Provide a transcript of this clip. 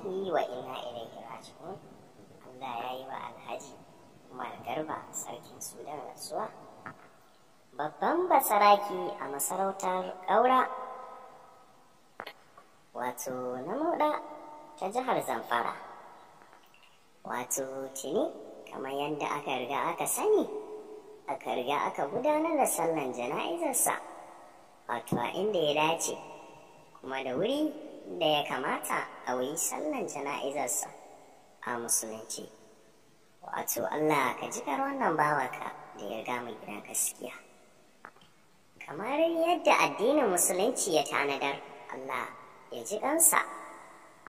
lillahi wa inna ilaihi raji'un Allah ya yi wa Alhaji Umar Garba sarkin Sudan rasuwa babban basaraki a masarautar ƙaura wato na moda ta jihar Zamfara wato tuni kamar yadda aka riga aka sani aka riga aka gudanar da sallan jana'izarsa wato a inda ya dace kuma da wuri da ya kamata a wuyi sallan jana'izarsa a musulunci wato Allah ka ji wannan bawaka da ya gama gidan gaskiya kamar yadda addinin musulunci ya tanadar Allah ya ji kansa